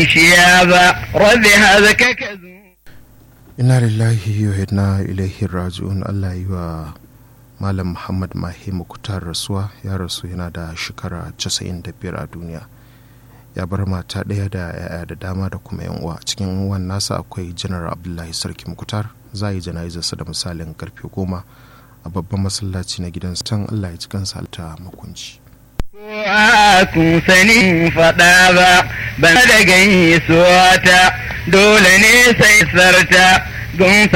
kishiya ba rabbi hazaka ka zu Inna lillahi wa inna ilaihi raji'un Allah yi wa Malam Muhammad Mahi Mukutar rasuwa ya rasu yana da shekara 95 a duniya. Ya bar mata ɗaya da yaya da dama da kuma yan uwa cikin uwan nasa akwai janar Abdullahi Sarki Mukutar za yi jana'izarsa da misalin karfe goma a babban masallaci na gidan can Allah ya ci kansa ta makunci. kun sani faɗa ba ban da gani suwata dole ne sai sarta gun